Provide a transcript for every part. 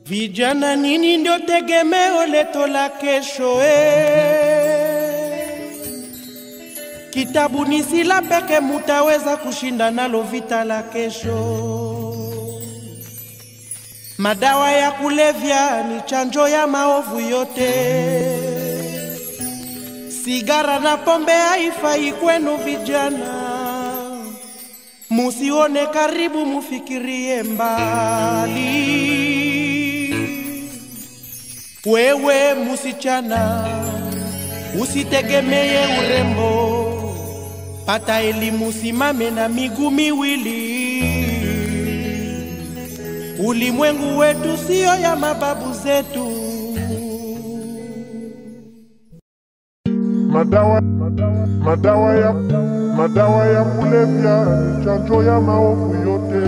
Vijana, nini ndio tegemeo letu la kesho eh? Kitabu ni sila peke mutaweza kushinda nalo vita la kesho. Madawa ya kulevya ni chanjo ya maovu yote. Sigara na pombe haifai kwenu vijana, musione karibu, mufikirie mbali. Wewe musichana, usitegemeye urembo, pata elimu, simame na miguu miwili. Ulimwengu wetu siyo ya mababu zetu. Madawa, madawa ya, madawa ya kulevya ni chanjo ya maovu yote.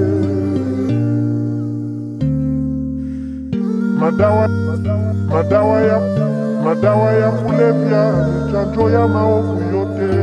Madawa, madawa ya, madawa ya kulevya ni chanjo ya maovu yote.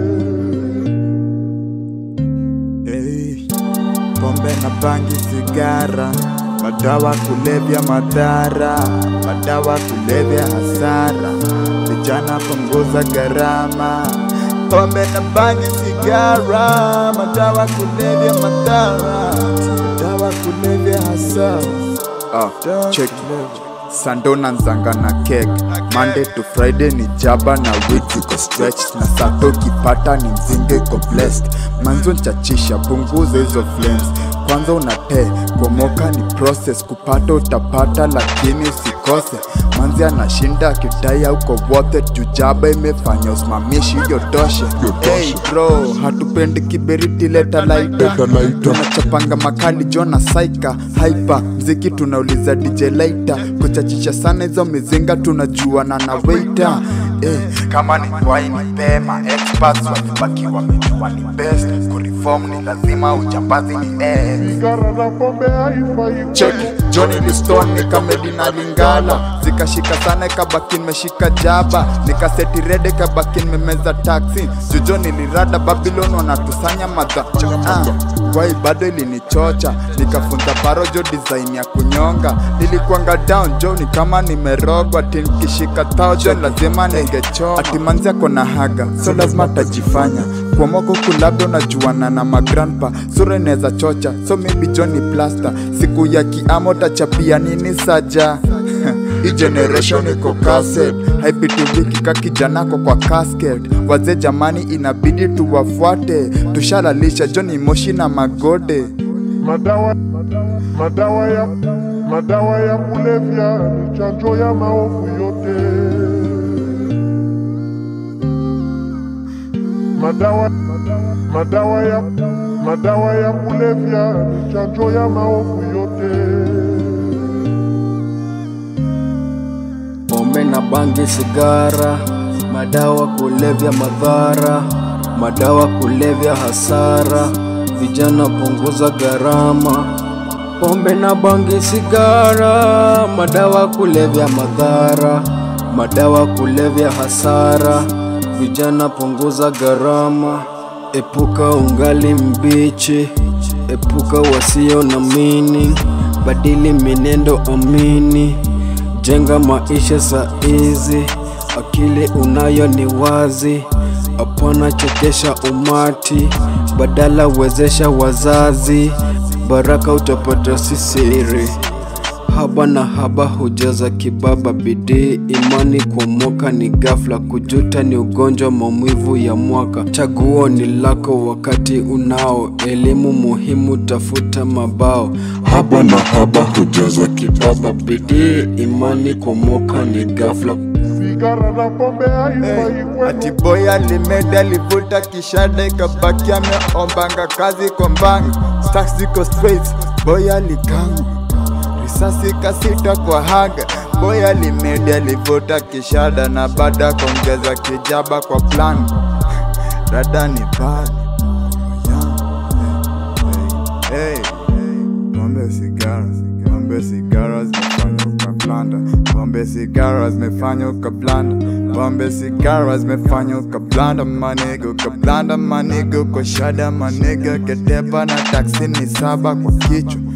Hey, pombe na bangi, sigara, madawa kulevya, madhara, madawa kulevya, hasara. Vijana punguza gharama, pombe na bangi, sigara, madawa kulevya, madhara, madawa kulevya, hasara. Ah, check Sando na nzanga na kek Monday to Friday ni jaba na week iko stretched na sato kipata ni mzinge iko blessed manzo nchachisha punguza hizo flames kwanza unate komoka ni process kupata utapata lakini usikose manzi anashinda akidai auko wote jujaba imefanya usimamishi hiyo toshe hey bro hatupendi kiberiti leta laita tunachapanga makali jona saika haipa mziki tunauliza dj laita kuchachisha sana hizo mizinga tunajuana na waita eh, kama ni waini pema experts walibaki wamejua ni best kureform ni lazima ujambazi ni eh. Sigara na pombe haifai Cheki Johnny Liston nikamedi na Lingala zikashika sana ikabaki nimeshika jaba nikaseti rede ikabaki nimemeza taxi jojo nilirada Babylon wanatusanya madha ah, wai bado ilinichocha nikafunza parojo design ya kunyonga nilikuanga down jo ni kama nimerogwa ati nikishika thousand lazima ningechoma ati manzi ako na haga so lazima tajifanya kwa mwako kulabda unajuana na magrandpa sura inaweza chocha so maybe Johnny Plaster siku ya kiamo tachapia nini saja hii generation iko cassette haipituliki ka kijanako kwa casket wazee jamani inabidi tuwafuate tushalalisha Johnny Moshi na magode Madawa, madawa ya, madawa ya kulevya ni chanjo ya maovu yote. Madawa, madawa ya, madawa ya kulevya ni chanjo ya maovu yote. pombe na bangi, sigara, madawa kulevya, madhara, madawa kulevya, hasara. Vijana punguza gharama, pombe na bangi, sigara, madawa kulevya, madhara, madawa kulevya, hasara. Vijana punguza gharama, epuka ungali mbichi, epuka wasio na meaning, badili minendo, amini jenga maisha saizi, akili unayo ni wazi, hapana chekesha umati, badala wezesha wazazi, baraka utapata si siri. Haba na haba hujaza kibaba, bidii imani kuomoka ni ghafla, kujuta ni ugonjwa, maumivu ya mwaka. Chaguo ni lako wakati unao, elimu muhimu, tafuta mabao. Haba na haba hujaza kibaba, bidii imani kuomoka ni ghafla. Sigara na pombe haifai Ati kwenu. boy alimeda alivuta kishada ikabaki ameombanga kazi kwa mbanga Stacks ziko straight, boy alikanga risasi kasita kwa haga boy alimeda alivuta kishada na baada kuongeza kijaba kwa plan rada ni bad hey, hey. Pombe sigara, pombe sigara zimefanya ukablanda, pombe sigara zimefanya ukablanda, pombe sigara zimefanya ukablanda, maniga ukablanda, maniga kwa shada, maniga ketepa na taksi ni saba kwa kichwa